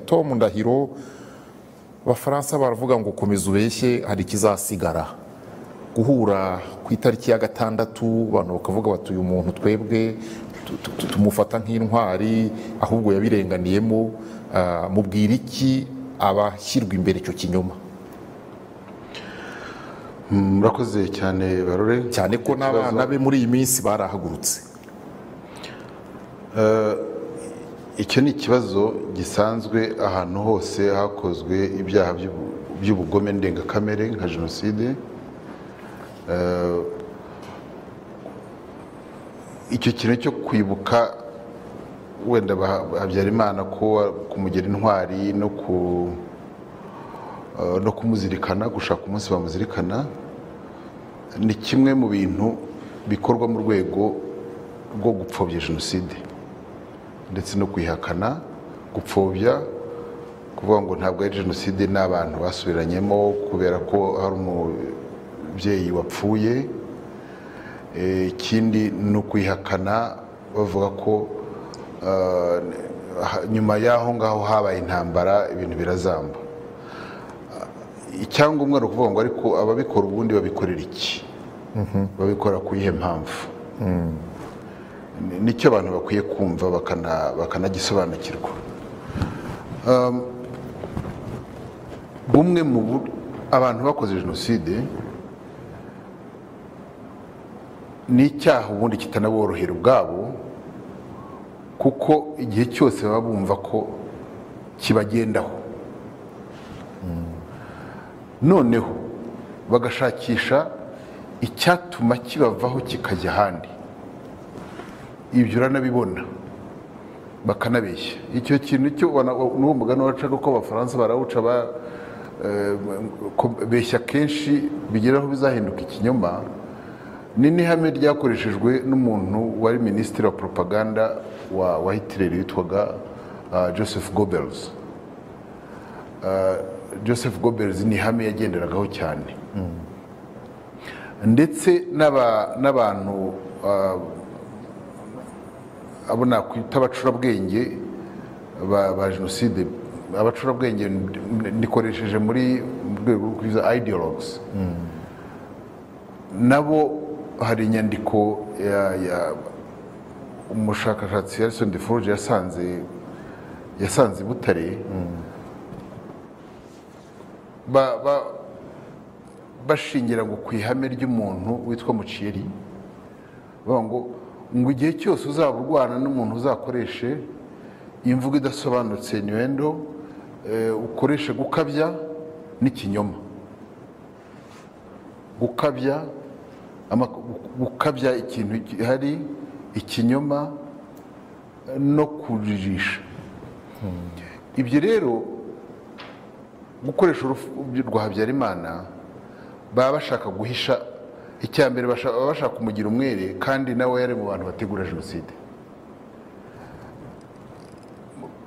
Tom Ndahiro abafaransa baravuga ngo komeza ubeshye hari ikizasigara guhura ku itariki ya gatandatu abantu bakavuga bati uyu muntu twebwe tu- tu- tu- tumufata nk'intwari ahubwo yabirenganiyemo ah, mubwira iki abashyirwa imbere icyo kinyoma murakoze cyane barore cyane ko n'abana be muri iyi minsi barahagurutse icyo ni ikibazo gisanzwe ahantu hose hakozwe ibyaha by'ubu- by'ubugome ndengakamere nka jenoside Eh, icyo kintu cyo kwibuka wenda Bah- habyarimana ko wa- kumugira intwari no ku eh, no kumuzirikana gushaka umunsi bamuzirikana ni kimwe mu bintu bikorwa mu rwego rwo gupfobya jenoside ndetse no kuyihakana gupfobya kuvuga ngo ntabwo ari jenoside n'abantu basubiranyemo kubera ko hari umubyeyi wapfuye Eh, ikindi ni ukuyihakana bavuga ko ah, ha- nyuma y'aho ngaho habaye intambara ibintu birazamba icyangombwa ni ukuvuga ngo ariko ababikora ubundi babikorera iki babikora ku iyihe mpamvu Ni- nicyo abantu bakwiye kumva bakana- bakanagisobanukirwa Um, bumwe mu bur- abantu bakoze jenoside ni icyaha ubundi kitanaborohera ubwabo kuko igihe cyose baba bumva ko kibagendaho noneho bagashakisha icyatuma kibavaho kikajya ahandi ibyo uranabibona bakanabeshya icyo kintu cyo wana- n'uwo mugani wacaga ko abafaransa barawuca ba- eh, ko beshya kenshi bigeraho bizahinduka ikinyoma ni n'ihame ryakoreshejwe n'umuntu wari minisitiri wa propaganda wa wa Hitler witwaga ah, Joseph Goebbels joseph Goebbels ni ihame yagenderagaho cyane ndetse n'aba- n'abantu ah, abo nakwita abacurabwenge ba ba jenoside abacurabwenge ndi- ndikoresheje muri mu rwego rwo kwiza ideologues nabo hari inyandiko ya- ya- umushakashatsi Harrison de Forge yasanze yasanze i Butare ba- ba- bashingira ngo ku ihame ry'umuntu witwa muciyeri bavuga ngo ngo igihe cyose uzaba urwana n'umuntu uzakoreshe imvugo idasobanutse niwendo ukoreshe gukabya n'ikinyoma gukabya ama- gukabya ikintu gihari ikinyoma eh, no kujirisha ibyo rero gukoresha urupfu rwa habyarimana baba bashaka guhisha icya mbere basha- baba bashaka kumugira umwere kandi nawe yari mu bantu bategura jenoside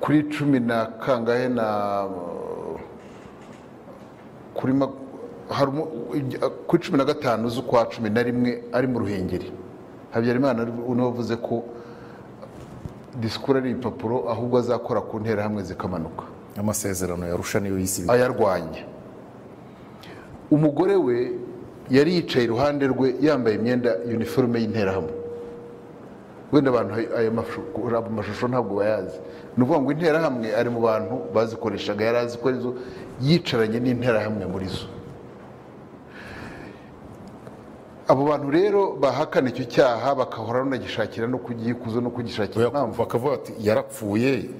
kuri cumi na kangahe na kuri ma- hari umu- kuri cumi na gatanu z'ukwa cumi na rimwe ari mu ruhengeri habyarimana unavuze ko disikuru ari ibipapuro ahubwo azakora ku nterahamwe zikamanuka amasezerano yarusha niyo yisi ayarwanya umugore we yari yicaye iruhande rwe yambaye imyenda uniforme y'interahamwe wenda abantu ayo mashu- ayo mashusho ntabwo bayazi ni ukuvuga ngo interahamwe ari mu bantu bazikoreshaga yari azi ko arizo yicaranye n'interahamwe muri zo abo bantu rero bahakana icyo cyaha bakahora banagishakira no kugikuza no kugishakira impamvu bakavuga bati yarapfuye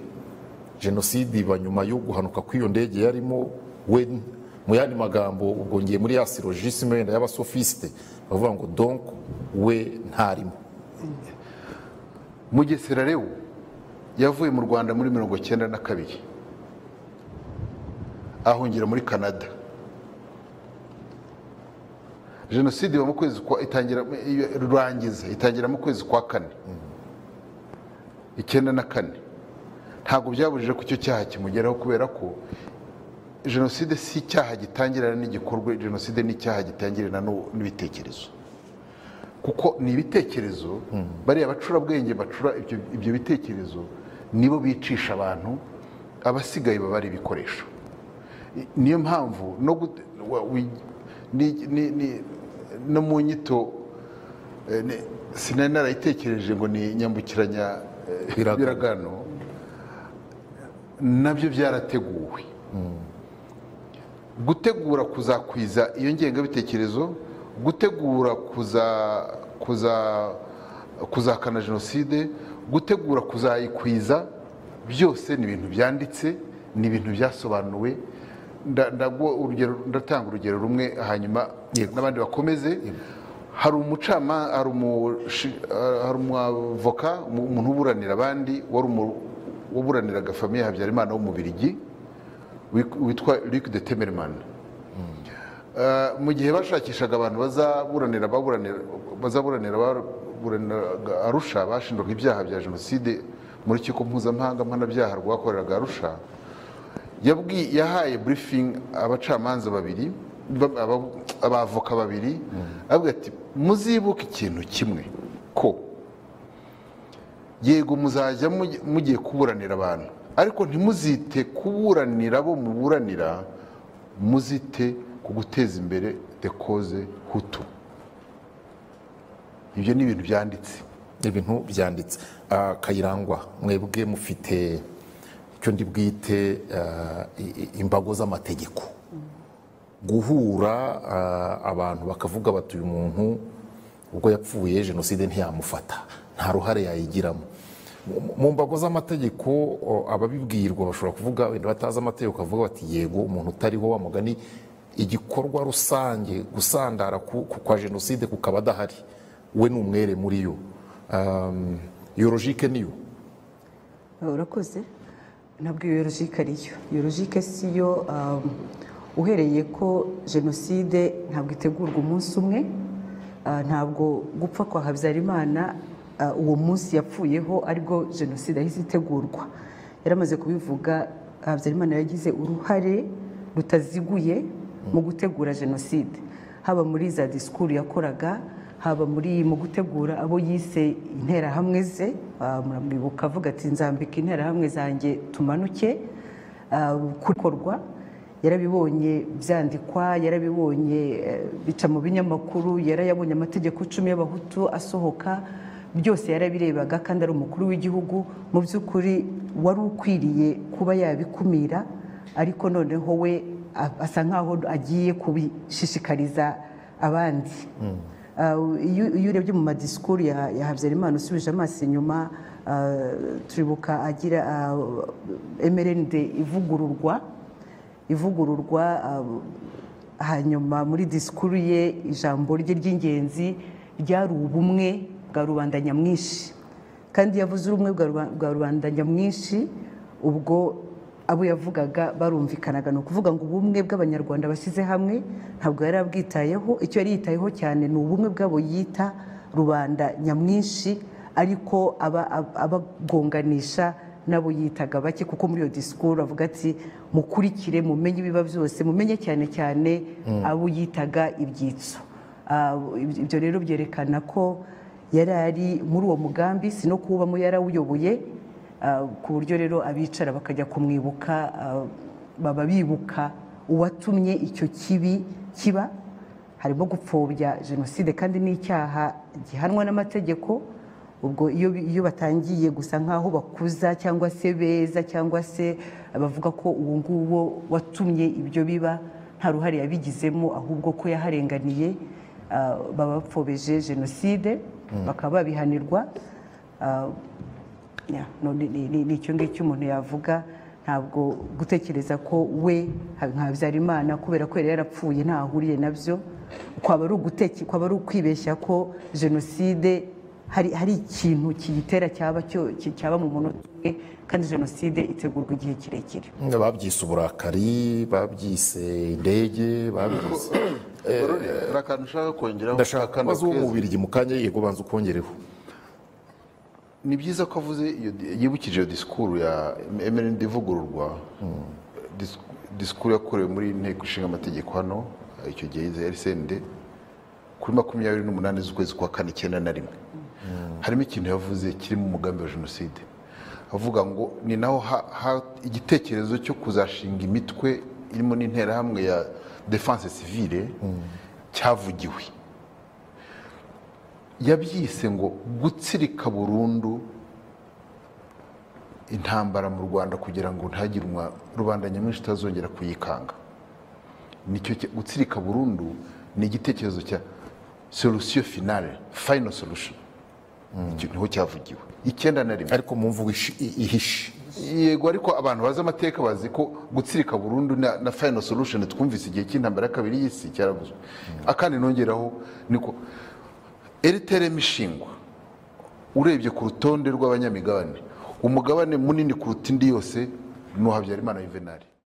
jenoside iba nyuma yo guhanuka kw'iyo ndege yarimo we mu yandi magambo ubwo ngiye muri ya silogisime wenda y'abasofisite bavuga ngo donk we ntarimo mugesera rero yavuye mu rwanda muri mirongo cyenda na kabiri ahungira muri canada jenoside iba mu kwezi kwa itangira iyo- rurangiza itangira mu kwezi kwa kane icyenda na kane ntabwo byabujije ko icyo cyaha kimugeraho kubera ko jenoside si icyaha gitangirana n'igikorwa jenoside ni icyaha gitangirana n'u- n'ibitekerezo kuko ni ibitekerezo bariya bacurabwenge bacura ibyo, ibyo bitekerezo nibo bicisha abantu abasigaye baba ari ibikoresho I- niyo mpamvu no gut- wa- wi- ni- ni- ni- no mu nyito eh, ni- sinari narayitekereje ngo ni nyambukiranya eh, Biragano. biragano nabyo byarateguwe gutegura kuzakwiza iyo ngengabitekerezo gutegura kuza kuza kuzakana jenoside gutegura kuzayikwiza byose ni ibintu byanditse ni ibintu byasobanuwe Nda- ndagu- urugero- ndatanga urugero rumwe hanyuma Yego. n'abandi bakomeze hari umucama hari umushi- eh, hari umwavoka umu- umuntu uburanira abandi wari umu- waburaniraga famiye habyarimana w'umubirigi wik- witwa Luc de Temerman Eh, mu gihe bashakishaga abantu bazaburanira baburanira bazaburanira baburaniraga Arusha bashinjwaga ibyaha bya jenoside mu rukiko mpuzamahanga mpanabyaha rwakoreraga Arusha yabwi yahaye briefing abacamanza babiri ba- aba- abavoka babiri avuga ati muzibuke ikintu kimwe ko yego muzajya mujya- mugiye kuburanira abantu ariko ntimuzite kuburanira abo muburanira muzite ku guteza imbere de koze hutu ibyo ni ibintu byanditse ibintu byanditse Ah, kayirangwa mwebwe mufite icyo ndi bwite ah, i- i- imbago z'amategeko guhura ah, abantu bakavuga bati uyu muntu ubwo yapfuye jenoside ntiyamufata nta ruhare yayigiramo Mu- mu mbago z'amategeko o, ababibwirwa bashobora kuvuga wenda batazi amategeko bakavuga bati yego umuntu utariho wa mugani igikorwa rusange gusandara ku- ku- kwa jenoside kukaba adahari we ni umwere muri yo Um, iyo logike niyo urakoze ntabwo iyo yorojike ariyo yorojike si yo um, uhereye ko jenoside ntabwo itegurwa umunsi umwe uh, ntabwo gupfa kwa habyarimana uh, uwo munsi yapfuyeho aribwo jenoside yahise itegurwa yaramaze kubivuga habyarimana yagize uruhare rutaziguye mu gutegura jenoside haba muri za disikuru yakoraga haba muri mu gutegura abo yise interahamwe ze ah, muramwibuka avuga ati nzambika interahamwe zanjye tumanuke ah, kukorwa yarabibonye byandikwa yarabibonye eh, bica mu binyamakuru yarayabonye amategeko icumi y'abahutu asohoka byose yarabirebaga kandi ari umukuru w'igihugu mu by'ukuri wari ukwiriye kuba yabikumira ariko noneho we a- asa nkaho agiye kubishishikariza abandi Ah, iyo iyo urebye mu madisikuru ya ya habyarimana usubije amaso inyuma ah, turibuka agira emerende ivugururwa ivugururwa ah, hanyuma muri disikuru ye ijambo rye ry'ingenzi ryari ubumwe bwa rubanda nyamwinshi kandi yavuze ubumwe bwa ruba- bwa rubanda nyamwinshi ubwo abo yavugaga barumvikanaga ni ukuvuga ngo ubumwe bw'abanyarwanda bashyize hamwe ntabwo yari abwitayeho icyo yari yitayeho cyane ni ubumwe bw'abo yita rubanda nyamwinshi ariko aba- aba- abagonganisha n'abo yitaga bake kuko muri iyo disikuru avuga ati mukurikire mumenye ibiba byose mumenye cyane cyane abo yitaga ibyitso Ah, ibyo rero byerekana ko yari ari muri uwo mugambi si no kuwubamo yarawuyoboye ah, ku buryo rero abicara bakajya kumwibuka ah, baba bibuka uwatumye icyo kibi kiba harimo gupfobya jenoside kandi n'icyaha gihanwa n'amategeko ubwo iyo iyo batangiye gusa nk'aho bakuza cyangwa se beza cyangwa se bavuga ko uwo nguwo watumye ibyo biba nta ruhare yabigizemo ahubwo ko yaharenganiye ah, baba bapfobeje jenoside bakaba babihanirwa ah, ya, no, ni- ni ni- ni icyo ngicyo umuntu yavuga ntabwo gutekereza ko we ha- nka Habyarimana kubera ko yari yarapfuye ntaho ahuriye nabyo kwaba ari uguteke kwaba ari ukwibeshya ko jenoside hari, hari ikintu kiyitera cyaba cyo- ki- cyaba mu munota umwe kandi jenoside itegurwa igihe kirekire babyise uburakari babyise indege babyise Barore, hari akantu ushaka kongeraho ndashaka Akandi kubaza uwo keza. mu Bubiligi mu kanya yego banza ukongereho ni byiza ko avuze iyo yibukije iyo disikuru ya MND ivugururwa dis- disikuru yakorewe muri inteko ishinga amategeko hano icyo gihe yize RCND kuri makumyabiri n'umunani z'ukwezi kwa kane icyenda na rimwe harimo ikintu yavuze kirimo umugambi wa jenoside avuga ngo ni naho ha- ha- igitekerezo cyo kuzashinga imitwe irimo n'interahamwe ya defanse sivile cyavugiwe yabyise ngo gutsirika burundu intambara mu rwanda kugira ngo ntihagire umwa- rubanda nyamwinshi itazongera kuyikanga nicyo cya- gutsirika burundu ni igitekerezo cya solution finale final solution Icyo niho cyavugiwe icyenda na rimwe ariko mu mvugo ishi- i- ihishe yego ariko abantu bazi amateka bazi ko gutsirika burundu na, na final solution twumvise igihe cy'intambara ya kabiri y'isi cyaravuzwe akandi nongeraho niko eriterema ishingwa urebye ku rutonde rw'abanyamigabane umugabane munini kuruta indi yose ni uwa habyarimana yuvenali